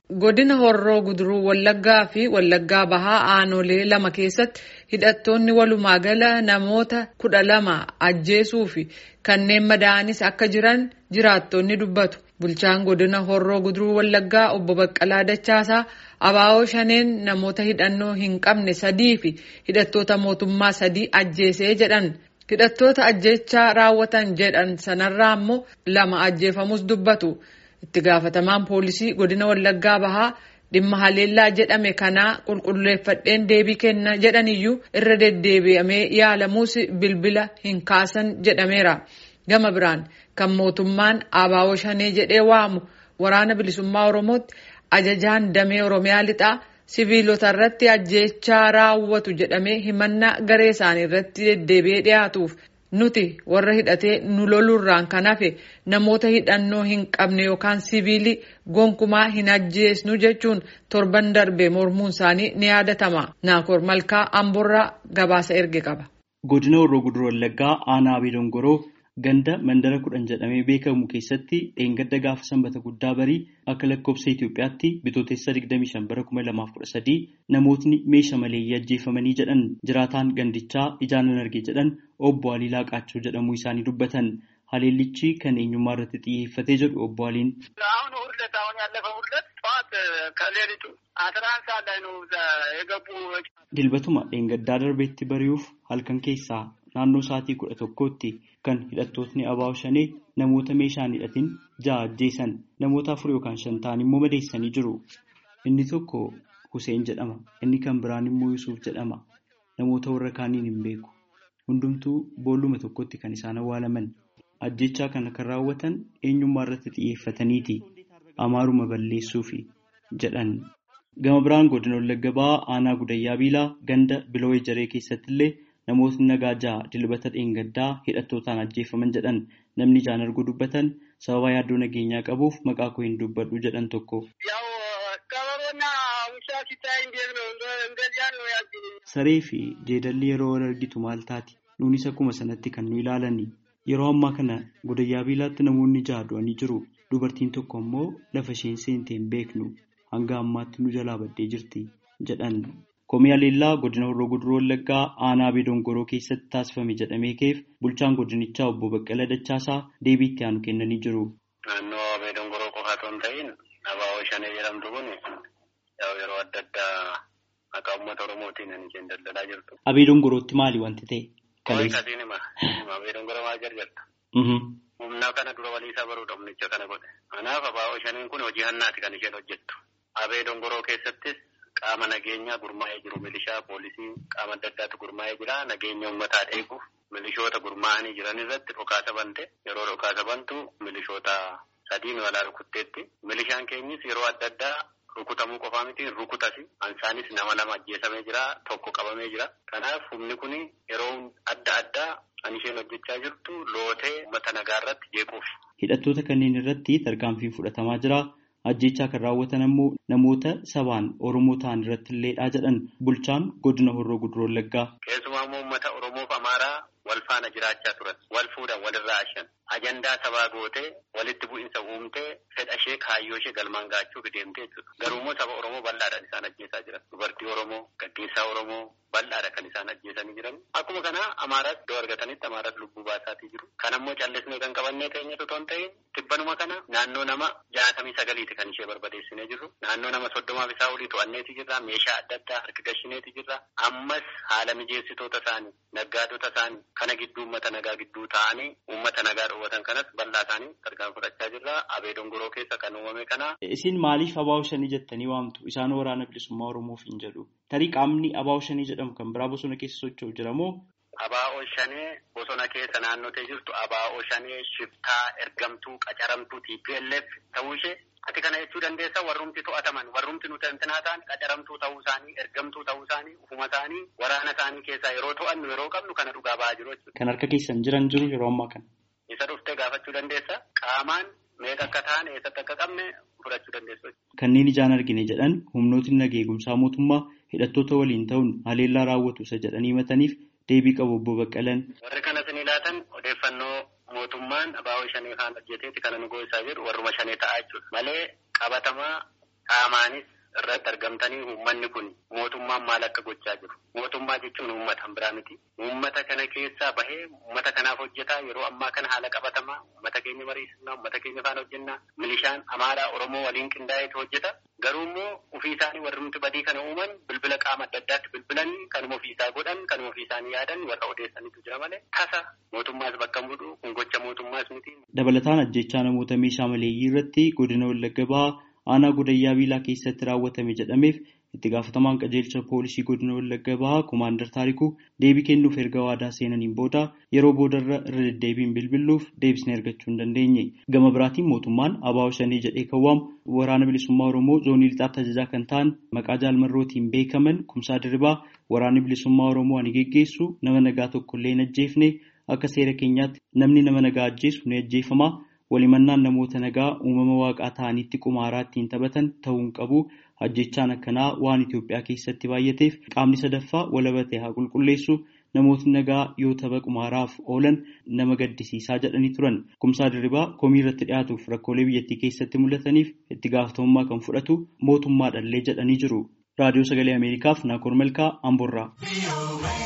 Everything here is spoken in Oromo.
Godina Horroo Guduruu Wallaggaa fi Wallaggaa Bahaa Aanolee lama keessatti hidhattoonni walumaa gala namoota kudha lama ajjeesuu fi kanneen madaa'anis akka jiran jiraattonni dubbatu. Bulchaan godina Horroo Guduruu Wallaggaa obbo Baqqalaa Dachaasaa abaaboo shaneen namoota hidhannoo hin qabne sadii fi hidhattoota mootummaa sadii ajjeesee jedhan. Hidhattoota ajjechaa raawwatan jedhan sanarraa immoo lama ajjeefamus dubbatu. Itti gaafatamaan poolisii godina Wallaggaa Bahaa dhimma haleellaa jedhame kanaa qulqulleeffadheen deebii kenna jedhaniyyuu irra deddeebi'amee yaalamuus bilbila hin kaasan jedhameera. Gama biraan kan mootummaan abaaboo shanee jedhee waamu waraana bilisummaa Oromootti ajajaan damee Oromiyaa lixaa siviilota irratti ajjechaa raawwatu jedhamee himannaa garee isaanii irratti deddeebi'ee dhiyaatuuf nuti warra hidhatee nu lolurraan kan hafe namoota hidhannoo hin qabne yookaan siviilii gonkumaa hin ajjeesnu jechuun torban darbe mormuun isaanii ni yaadatama. Naakoor Malkaa Amborraa gabaasa erge qaba. Godina Horroo Guduruu Wallaggaa aanaa Abee Dongoroo ganda mandara kudhan jedhamee beekamu keessatti dheengadda gaafa sanbata guddaa barii akka lakkoofsa Itoophiyaatti bitootessa 25 bara 2013 namootni meeshaa maleeyyii ajjeefamanii jedhan jiraataan gandichaa ijaanan arge jedhan obbo Alii Laaqaachoo jedhamuu isaanii dubbatan. Haleellichi kan eenyummaa irratti xiyyeeffatee jedhu obbo Aliin. አሁን ሁለት አሁን ያለፈው ሁለት ጠዋት ከሌሊቱ አስራ አንድ ሰዓት ላይ ነው የገቡ Dilbatuma dheengaddaa darbeetti bari'uuf halkan keessaa naannoo sa'aatii kudha tokkootti kan hidhattootni abaaboo shanee namoota meeshaan hidhatin ja'a ajjeesan namoota afur yookaan shan ta'an immoo madeessanii jiru. Inni tokko Huseen jedhama. Inni kan biraan immoo Yusuuf jedhama. Namoota warra kaaniin hin beeku. Hundumtuu boolluma tokkotti kan isaan awwaalaman. Ajjechaa kana kan raawwatan eenyummaa irratti xiyyeeffataniiti. Amaaruma balleessuufi jedhan. Gama biraan godina Wallagga Bahaa aanaa Gudayyaa Biilaa ganda Biloo Ejeree keessatti illee namootni nagaa ja'a dilbata dheengaddaa hidhattootaan ajjeefaman jedhan namni ijaan arguu dubbatan sababa yaaddoo nageenyaa qabuuf maqaa koo hin dubbadhu jedhan tokko. ያው ቀበሮና ውሻ ሲታይ እንዴት ነው እንደዚያ ነው ያዝኝ Saree fi jeedalli yeroo wal argitu maal taati? Nuunis akkuma sanatti kan nu ilaalani. Yeroo ammaa kana Gudayyaa Biilaatti namoonni ja'a du'anii jiru. Dubartiin tokko immoo lafa isheen seente hin beeknu. Hanga ammaatti nu jalaa baddee jirti jedhan. Komii Haleellaa godina Horroo Guduruu Wallaggaa aanaa Abee Dongoroo keessatti taasifame jedhamee keef bulchaan godinichaa obbo Baqqala Dachaasaa deebii itti aanu kennanii jiru. naannoo Abee Dongoroo qofa otoo hin ta'in abaaboo shanee jedhamtu kun yaa'u yeroo adda addaa maqaa uummata Oromootiin kan isheen daldalaa jirtu. Abee Dongorootti maali wanti ta'e? Kaleessa. Kaleessa. Kasiin hima. Abee Dongoroo maal jarjarta? Mhm. Humna kana dura walii isaa baruudha humnicha kana godhe. Kanaaf abaaboo shaneen kun hojii hannaati kan isheen hojjettu. Abee Dongoroo keessattis qaama nageenyaa gurmaa'ee jiru milishaa poolisii qaama adda addaatu gurmaa'ee jira nageenya uummataa eeguuf milishoota gurmaa'anii jiran irratti dhukaasa bante yeroo dhukaasa bantu milishoota sadiin walaa rukutteetti milishaan keenyis yeroo adda addaa rukutamuu qofaa miti rukutas ansaanis nama lama ajjeesamee jira tokko qabamee jira kanaaf humni kun yeroo adda addaa kan isheen hojjechaa jirtu lootee uummata nagaa irratti jeequuf. Hidhattoota kanneen irratti tarkaanfiin fudhatamaa jira. Ajjechaa kan raawwatan ammoo namoota sabaan Oromoo ta'an irratti illeedha jedhan bulchaan godina Horroo Guduroo Wallaggaa. Keessumaa immoo uummata Oromoof Amaaraa wal faana jiraachaa turan. Wal fuudhan walirraa ashan. Ajandaa sabaa gootee walitti bu'insa uumtee fedha ishee kaayyoo ishee galmaan gaachuuf deemtee jechuudha. Garuu immoo saba Oromoo bal'aadhaan isaan ajjeesaa jiran. Dubartii Oromoo, gaggeessaa Oromoo bal'aadha kan isaan ajjeesanii jiran. Akkuma kana Amaaraas iddoo argatanitti Amaaraas lubbuu baasaatii jiru. Kan ammoo callisnee kan qabannee keenyatu otoo hin ta'in tibbanuma kana naannoo nama jaatamii sagaliiti kan ishee barbadeessinee jirru. Naannoo nama soddomaaf isaa olii to'anneeti jirra. Meeshaa adda addaa harka gashineeti jirra. Ammas haala mijeessitoota isaanii, naggaadota isaanii kana gidduu uummata nagaa gidduu ta'anii uummata nagaa dhoowwatan kanas bal'aa isaanii tarkaan fudhachaa jirra. Abee dongoroo keessa kan uumame kana Isin maaliif abaaboo shanii jettanii waamtu? Isaan waraana bilisummaa Oromoof hin jedhu. Tarii qaamni abaaboo shanii jedhamu kan biraa bosona keessa socho'u jira moo? abaa'oo shanee bosona keessa naannotee jirtu abaa'oo shanee shiftaa ergamtuu qacaramtuu TPLF ta'uu ishee ati kana jechuu dandeessa warrumti to'ataman warrumti nuti intinaa ta'an qacaramtuu ta'uu isaanii ergamtuu ta'uu isaanii ufuma isaanii waraana isaanii keessaa yeroo to'annu yeroo qabnu kana dhugaa ba'aa jiru jechuudha. Kan harka keessan jiran jiru yeroo ammaa kana. Isa dhuftee gaafachuu dandeessa qaamaan meeqa akka ta'an eessatti akka qabne fudhachuu dandeessu. Kanneen ijaan argine jedhan humnootni nagaa eegumsaa mootummaa hidhattoota waliin ta'uun haleellaa raawwatu isa jedhanii himataniif deebii qabu obbo Baqqalan. Warri kanas ni laatan odeeffannoo mootummaan abaa'oo shanee kaan hojjeteeti kana nu goosaa jiru warruma shanee ta'aa jechuudha. Malee qabatamaa qaamaanis irratti argamtanii uummanni kun mootummaan maal akka gochaa jiru. Mootummaa jechuun uummata biraa miti. Uummata kana keessaa bahee uummata kanaaf hojjetaa yeroo ammaa kana haala qabatamaa uummata keenya mariisisnaa uummata keenya faana hojjennaa milishaan amaaraa oromoo waliin qindaa'eetu hojjeta. Garuu immoo ofii isaanii warri nuti badii kana uuman bilbila qaama adda addaatti bilbilanii kanuma ofii isaa godhan kanuma ofii isaanii yaadan warra odeessanitu jira malee tasa mootummaas bakka bu'u kun gocha mootummaas miti. Dabalataan ajjechaa namoota meeshaa maleeyyii irratti godina Wallagga Bahaa aanaa godayyaa biilaa keessatti raawwatame jedhameef itti gaafatamaan qajeelcha poolisii godina Wallagga Bahaa Komaandar Taarikuu deebii kennuuf erga waadaa seenaniin booda yeroo boodarra irra deddeebiin bilbiluuf deebisnee argachuu hin dandeenye. Gama biraatiin mootummaan Abaawo Shanii jedhee kan waamu waraana bilisummaa Oromoo zoonii lixaatti ajajaa kan ta'an maqaa jaalmarrootiin beekaman kumsaa dirribaa waraanni bilisummaa Oromoo ani geggeessu nama nagaa tokkollee hin ajjeefne akka seera keenyaatti namni nama nagaa ajjeesu ni ajjeefama. walimannaan namoota nagaa uumama waaqaa ta'anitti qumaaraa ittiin taphatan ta'uun qabu ajjechaan akkanaa waan Itoophiyaa keessatti baay'ateef qaamni sadaffaa walabate haa qulqulleessu namootni nagaa yoo tapha qumaaraaf oolan nama gaddisiisaa jedhanii turan kumsaa dirribaa komii irratti dhiyaatuuf rakkoolee biyyattii keessatti mul'ataniif itti gaafatamummaa kan fudhatu mootummaadhallee jedhanii jiru raadiyoo sagalee ameerikaaf naakoor malkaa amborraa.